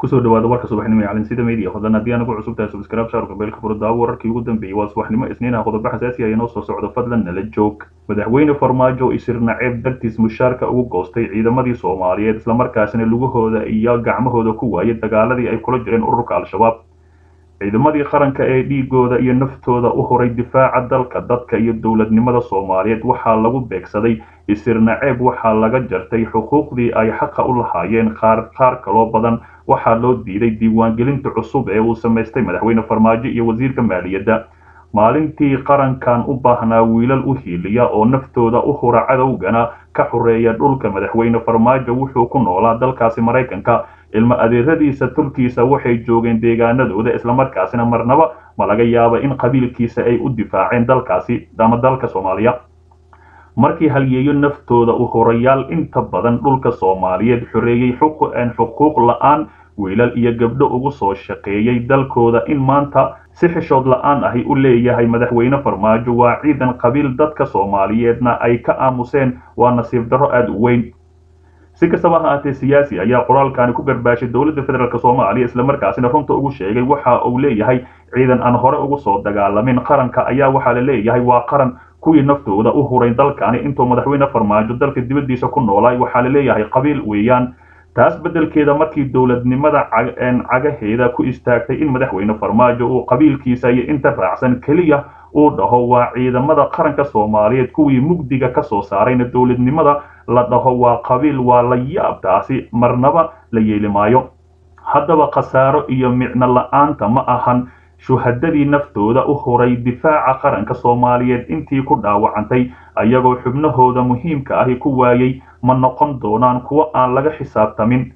kusoo dhawaada warka subaxnimo ee calansida media hodan haddii anagu cusub tahay subscribe shaarka beelka furada wararkii ugu dambeeyey waa subaxnimo isniinaha qodobo xasaasi ah inoo soo socdo fadlan nala joog madaxweyne farmaajo isir naceeb dartiis mushaarka ugu goostay ciidamadii soomaaliyeed islamarkaasina lugahooda iyo gacmahooda ku waayay dagaaladii ay kula jireen ururka al-shabaab ciidamadii qaranka ee dhiigooda iyo naftooda u horay difaaca dalka dadka iyo dowladnimada soomaaliyeed waxaa lagu beegsaday isir naceeb waxaa laga jartay xuquuqdii ay xaqa u lahaayeen qaar qaar kaloo badan waxaa loo diiday diiwaangelinta cusub ee uu samaystay madaxweyne farmaajo iyo wasiirka maaliyadda maalintii qarankan u baahnaa wiilal u hiiliya oo naftooda u hura cadowgana ka xoreeya dhulka madaxweyne farmaajo wuxuu ku noolaa dalkaasi maraykanka ilmo adeeradiisa tulkiisa waxay joogeen deegaanadooda islamarkaasina marnaba ma laga yaaba in qabiilkiisa ay u difaaceen dalkaasi ama dalka soomaaliya markii halyeeyo naftooda u horayaal inta badan dhulka soomaaliyeed xoreeyey xuquuq la-aan wiilal iyo gabdho ugu soo shaqeeyey dalkooda in maanta si xishood la-aan ahi u leeyahay madaxweyne farmaajo waa ciidan qabiil dadka soomaaliyeedna ay ka aamuseen waa nasiib darro aada u weyn si kastaba ha aatee siyaasi ayaa qoraalkani ku garbaashay dowladda federaalk soomaaliya islamarkaasina runta ugu sheegay waxa uu leeyahay ciidan aan hore ugu soo dagaalamin qaranka ayaa waxaa la leeyahay waa qaran kuwii naftooda u huray dalkani intuu madaxweyne farmaajo dalka dibaddiisa ku noolaay waxaa la leeyahay qabiil weeyaan taas beddelkeeda markii dowladnimada cagaheeda ku istaagtay in madaxweyne farmaajo uu qabiilkiisa iyo inta raacsan keliya uu dhaho waa ciidamada qaranka soomaaliyeed kuwii mugdiga ka soo saarayna dowladnimada la dhaho waa qabiil waa la yaab taasi marnaba la yeeli maayo haddaba khasaaro iyo micno la-aanta ma ahan shuhadadii naftooda u horay difaaca qaranka soomaaliyeed intii ku dhaawacantay ayagoo xubnahooda muhiimka ahi ku waayey ma noqon doonaan kuwo aan laga xisaabtamin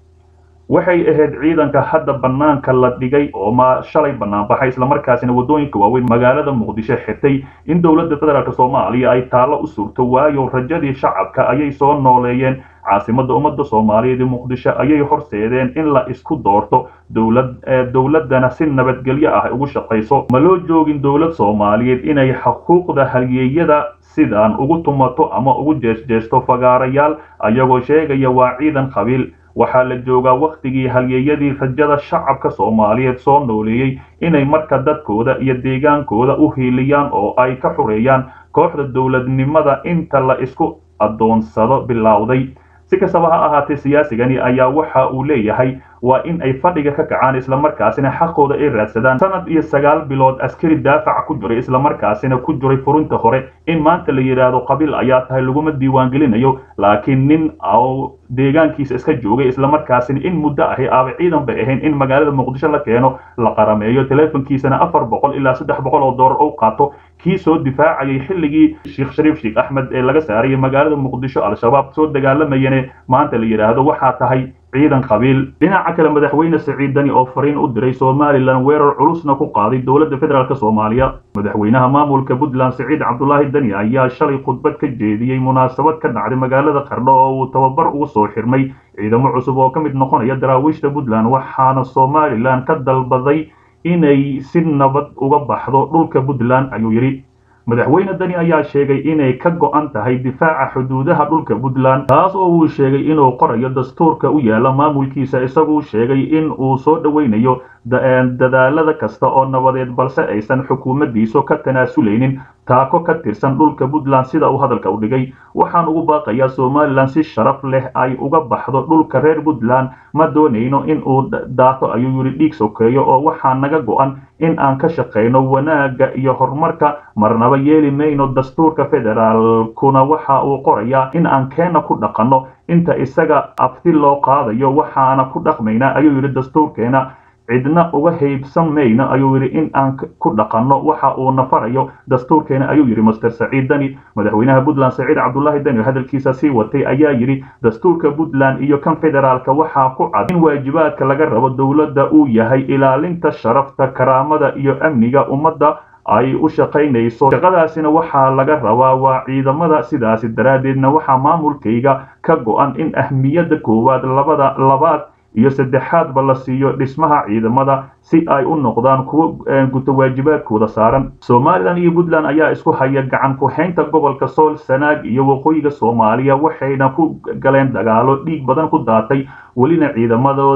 waxay ahayd ciidanka hadda bannaanka la dhigay oo ma shalay banaanbaxay islamarkaasina waddooyinka waaweyn magaalada muqdisho xirtay in dowladda federaalk soomaaliya ay taallo u surto waayo rajadii shacabka ayay soo nooleeyeen caasimadda ummadda soomaaliyeed ee muqdisho ayay horseedeen in la isku doorto dowlad dowladdana si nabadgelyo ah ugu shaqayso ma loo joogin dowlad soomaaliyeed inay xuquuqda halyeeyada sidaan ugu tumato ama ugu jeesjeesto fagaarayaal ayagoo sheegaya waa ciidan qabiil waxaa la joogaa wakhtigii halyeeyadii rajada shacabka soomaaliyeed soo nooleeyey inay marka dadkooda iyo deegaankooda u hiiliyaan oo ay ka xoreeyaan kooxda dowladnimada inta la isku addoonsado bilowday si kastaba ha ahaatee siyaasigani ayaa waxa uu leeyahay waa in ay fadhiga ka kacaan islamarkaasina xaqooda ay raadsadaan sanad iyo sagaal bilood askari daafac ku jiray islamarkaasina ku jiray furinta hore in maanta la yidhaahdo qabiil ayaa tahay laguma diiwaangelinayo laakiin nin oo deegaankiisa iska joogay islamarkaasina in muddo ahi aaba ciidan bay ahayn in magaalada muqdisho la keeno la qarameeyo teleefonkiisana afar boqol ilaa saddex boqol oo doolar u qaato kii soo difaacayay xilligii sheekh shariif sheekh axmed ee laga saarayay magaalada muqdisho al-shabaab soo dagaalamayane maanta la yidhaahdo waxaa tahay ciidan qabiil dhinaca kale madaxweyne siciid dani oo fariin u diray somalilan weerar culusna ku qaaday dowladda federaalk soomaaliya madaxweynaha maamulka puntland siciid cabdulaahi dani ayaa shalay khudbad ka jeediyey munaasabad ka dhacday magaalada qardho oo uu tababar ugu soo xirmay ciidamo cusub oo ka mid noqonaya daraawiishta puntland waxaana somalilan ka dalbaday inay si nabad uga baxdo dhulka puntland ayuu yidhi madaxweyne dani ayaa sheegay inay ka go'an tahay difaaca xuduudaha dhulka puntland taas oo uu sheegay inuu qorayo dastuurka u yaala maamulkiisa isaguu sheegay in uu soo dhoweynayo dadaalada kasta oo nabadeed balse aysan xukuumaddiisu ka tanaasuleynin taako ka tirsan dhulka puntland sida uu hadalka u dhigay waxaan ugu baaqayaa somalilan si sharaf leh ay uga baxdo dhulka reer puntland ma doonayno in uu daato ayuu yidhi dhiig sokeeyo oo waxaa naga go'an in aan ka shaqayno wanaagga iyo horumarka marnaba yeeli mayno dastuurka federaalkuna waxa uu qorayaa in aan keena ku dhaqanno inta isaga abti loo qaadayo waxaana ku dhaqmaynaa ayuu yidhi dastuurkeena cidna uga haybsan mayno ayuu yidhi in aan ku dhaqanno waxa uu nafarayo dastuurkeena ayuu yidhi master saciid dani madaxweynaha puntland saciid cabdulaahi dani oo hadalkiisa sii watay ayaa yidhi dastuurka puntland iyo kan federaalka waxaa ku cad in waajibaadka laga rabo dowladda uu yahay ilaalinta sharafta karaamada iyo amniga ummadda ay u shaqaynayso shaqadaasina waxaa laga rabaa waa ciidamada sidaasi daraaddeedna waxaa maamulkayga ka go'an in ahmiyadda koowaad labada labaad iyo saddexaadba la siiyo dhismaha ciidamada si ay u noqdaan kuwo guto waajibaadkooda saaran somalilan iyo puntland ayaa isku haya gacan ku-haynta gobolka sool sanaag iyo waqooyiga soomaaliya waxayna ku galeen dagaalo dhiig badan ku daatay welina ciidamadooda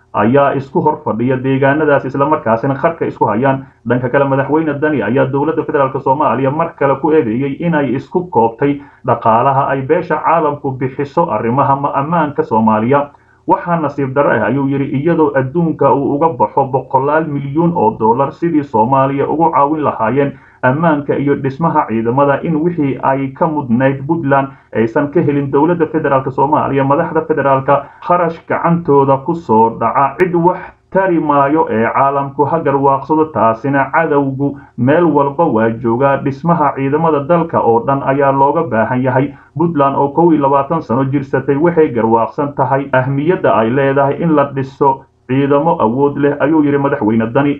ayaa isku hor fadhiya deegaanadaas islamarkaasina qarka isku hayaan dhanka kale madaxweyne dani ayaa dowladda federaalk soomaaliya mar kale ku eedeeyey inay isku koobtay dhaqaalaha ay beesha caalamku bixiso arrimaha ammaanka soomaaliya waxaa nasiib darro ah ayuu yidhi iyadoo adduunka uu uga baxo boqolaal milyuun oo dollar sidii soomaaliya ugu caawin lahaayeen ammaanka iyo dhismaha ciidamada in wixii ay ka mudnayd puntland aysan ka helin dowladda federaalk soomaaliya madaxda federaalka kharash gacantooda ku soo dhaca cid wax tari maayo ee caalamku ha garwaaqsado taasina cadowgu meel walba waa joogaa dhismaha ciidamada dalka oo dhan ayaa looga baahan yahay puntland oo kow iyo labaatan sano jirsatay waxay garwaaqsan tahay ahmiyadda ay leedahay in la dhiso ciidamo awood leh ayuu yidhi madaxweyne dani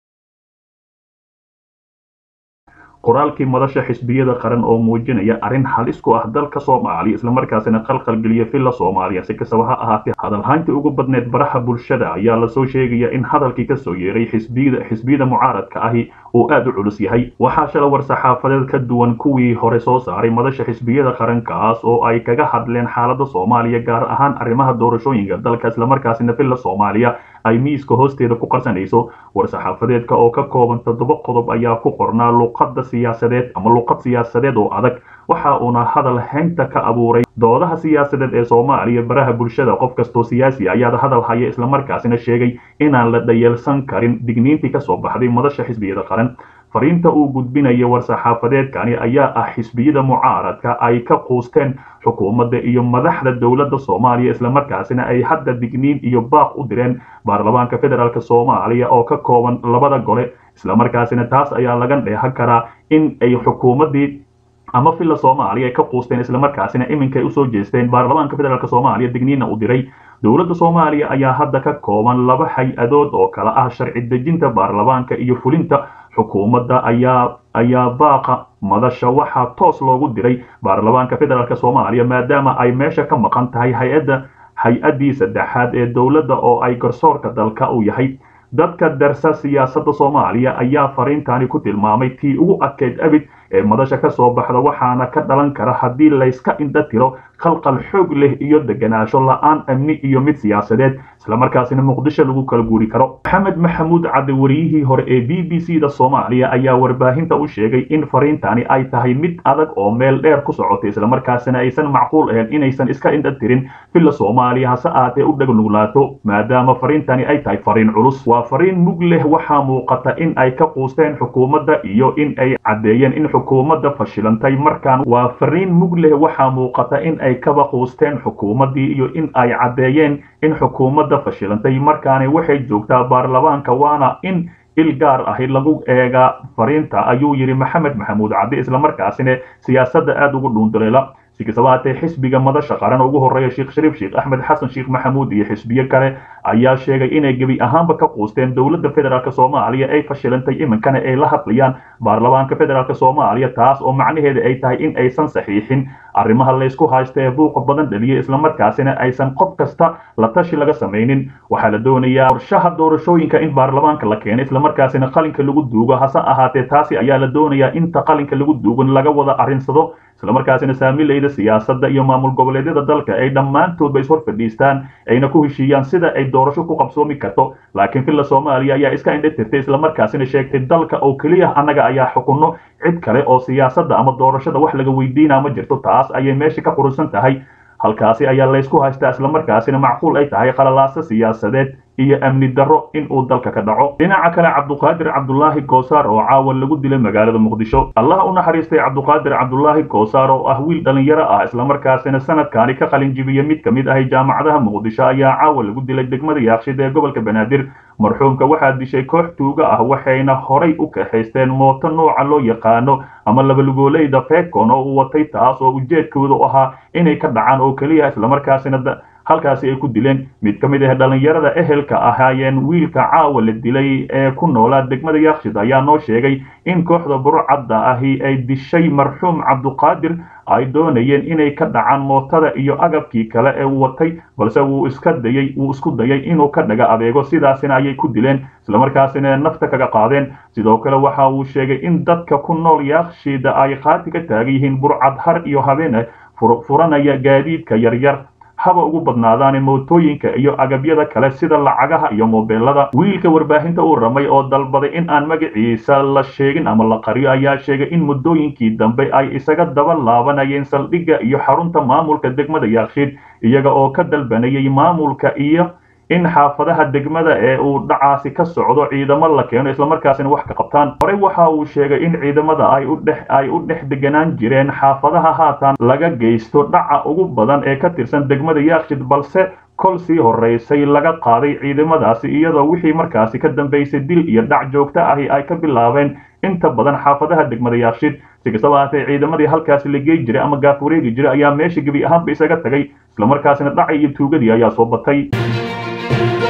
qoraalkii madasha xisbiyada qaran oo muujinaya arrin halis ku ah dalka soomaaliya islamarkaasina qalqalgeliya villa soomaaliya si kastaba ha ahaatee hadalhayntii ugu badneed baraha bulshada ayaa lasoo sheegaya in hadalkii kasoo yeeray xisbiyada xisbiyada mucaaradka ahi uu aad u culus yahay waxaa shala war saxaafadeed ka duwan kuwii hore soo saaray madasha xisbiyada qarankaas oo ay kaga hadleen xaalada soomaaliya gaar ahaan arrimaha doorashooyinka dalka islamarkaasina villa soomaaliya ay miiska hoosteeda ku qarsanayso war saxaafadeedka oo ka kooban toddoba qodob ayaa ku qornaa luqadda siyaasadeed ama luqad siyaasadeed oo adag waxa uuna hadal haynta ka abuuray doodaha siyaasadeed ee soomaaliya baraha bulshada qof kastoo siyaasi ayaad hadal haya islamarkaasina sheegay inaan la dhayeelsan karin digniintii kasoo baxday madasha xisbiyada qaran fariinta uu gudbinaya war-saxaafadeedkani ayaa ah xisbiyada mucaaradka ay ka quusteen xukuumadda iyo madaxda dowladda soomaaliya islamarkaasina ay hadda digniin iyo baaq u direen baarlamaanka federaalk soomaaliya oo ka kooban labada gole islamarkaasina taas ayaa laga dheehan karaa in ay xukuumaddii ama villa soomaaliya ay ka quusteen islamarkaasina iminkay usoo jeesteen baarlamaanka federaalk soomaaliya digniinna u diray dowladda soomaaliya ayaa hadda ka kooban laba hay-adood oo kala ah sharci dejinta baarlamaanka iyo fulinta xukuumadda ayaa ayaa baaqa madasha waxaa toos loogu diray baarlamaanka federaalk soomaaliya maadaama ay meesha ka maqan tahay hay-adda hay-addii saddexaad ee dowladda oo ay garsoorka dalka u yahay dadka darsa siyaasadda soomaaliya ayaa fariintani ku tilmaamay tii ugu adkeyd abid ee madasha ka soo baxda waxaana ka dhalan kara haddii layska indha tiro qalqal xoog leh iyo deganaansho la-aan amni iyo mid siyaasadeed islamarkaasina muqdisho lagu kala guuri karo maxamed maxamuud cadde wariyihii hore ee b b c da soomaaliya ayaa warbaahinta u sheegay in fariintani ay tahay mid adag oo meel dheer ku socotay islamarkaasina aysan macquul ahayn inaysan iska indha tirin villa soomaaliya hase aatee u dhegnuglaato maadaama fariintani ay tahay fariin culus waa fariin mug leh waxaa muuqata in ay ka quusteen xukuumadda iyo in ay caddeeyeen in xukuumadda fashilantay markaan waa fariin mug leh waxaa muuqata in ay kaba quusteen xukuumaddii iyo in ay caddeeyeen in xukuumadda fashilantay markaani waxay joogtaa baarlamaanka waana in il gaar ahi lagu eegaa fariinta ayuu yidhi maxamed maxamuud cadde islamarkaasina siyaasadda aada ugu dhuunduleela si kastaba haatee xisbiga madasha qaran ugu horreeya sheekh shariif sheekh axmed xasan sheekh maxamuud iyo xisbiyo kale ayaa sheegay inay gebi ahaanba ka quusteen dowladda federaalk soomaaliya ay fashilantay iminkana ay la hadlayaan baarlamaanka federaalk soomaaliya taas oo macnaheeda ay tahay in aysan saxiixin arrimaha laysku haysta ee buuqa badan dhaliya islamarkaasina aysan qof kasta la tashi laga samaynin waxaa la doonayaa qorshaha doorashooyinka in baarlamaanka la keeno islamarkaasina qalinka lagu duugo hase ahaatee taasi ayaa la doonayaa inta qalinka lagu duugan laga wada arrinsado islamarkaasina saamilayda siyaasadda iyo maamul goboleedyada dalka ay dhammaantoodba ishor fadhiistaan ayna ku heshiiyaan sida ay doorasho ku qabsoomi karto laakiin villa soomaaliya ayaa iska indha tirtay islamarkaasina sheegtay dalka oo keliya annaga ayaa xukunno cid kale oo siyaasadda ama doorashada wax laga weydiinaa ma jirto taas ayay meesha ka qurusan tahay halkaasi ayaa laysku haystaa islamarkaasina macquul ay tahay qalalaaso siyaasadeed iyo amni darro in uu dalka ka dhaco dhinaca kale cabduqaadir cabdulaahi goosaar oo caawa lagu dilay magaalada muqdisho allah u naxariistay cabduqaadir cabdulaahi goosaar oo ah wiil dhallinyaro ah islamarkaasina sanadkaani ka qalin jibiya mid ka mid ahay jaamacadaha muqdisho ayaa caawa lagu dilay degmada yaaqshid ee gobolka banaadir marxuumka waxaa dishay koox tuuga ah waxayna horay u kaxaysteen mooto nooca loo yaqaano ama labalugoolayda fekon oo uu watay taas oo ujeedkoodu ahaa inay ka dhacaan oo keliya islamarkaasina halkaasi ay ku dileen mid ka mid ah dhallinyarada ehelka ahaayeen wiilka caawa la dilay ee ku noolaa degmada yaakshid ayaa noo sheegay in kooxda burcadda ahi ay dishay marxuum cabduqaadir ay doonayeen inay ka dhacaan mootada iyo agabkii kale ee uu watay balse wuu iska dayay wuu isku dayay inuu ka dhaga adeego sidaasina ayay ku dileen islamarkaasina nafta kaga qaadeen sidoo kale waxa uu sheegay in dadka ku nool yaakshida ay qaati ka taagan yihiin burcad har iyo habeen furanaya gaadiidka yaryar haba ugu badnaadaan mootooyinka iyo agabyada kale sida lacagaha iyo moobeelada wiilka warbaahinta uu ramay oo dalbaday in aan magaciisa la sheegin ama la qariyo ayaa sheegay in muddooyinkii dambe ay isaga daba laabanayeen saldhigga iyo xarunta maamulka degmada yaakshiid iyaga oo ka dalbanayay maamulka iyo in xaafadaha degmada ee uu dhacaasi ka socdo ciidamo la keeno islamarkaasina wax ka qabtaan horey waxa uu sheegay in ciidamada ay u dhex ay u dhex deganaan jireen xaafadaha haatan laga geysto dhaca ugu badan ee ka tirsan degmada yaakshid balse kol sii horeysay laga qaaday ciidamadaasi iyadoo wixii markaasi ka dambeysay dil iyo dhac joogto ahi ay ka bilaabeen inta badan xaafadaha degmada yaakshid si kastaba haatee ciidamadii halkaasi la gey jiray ama gaaf wareegi jiray ayaa meesha gebi ahaanba isaga tagay islamarkaasina dhacay iyo tuugadii ayaa soo batay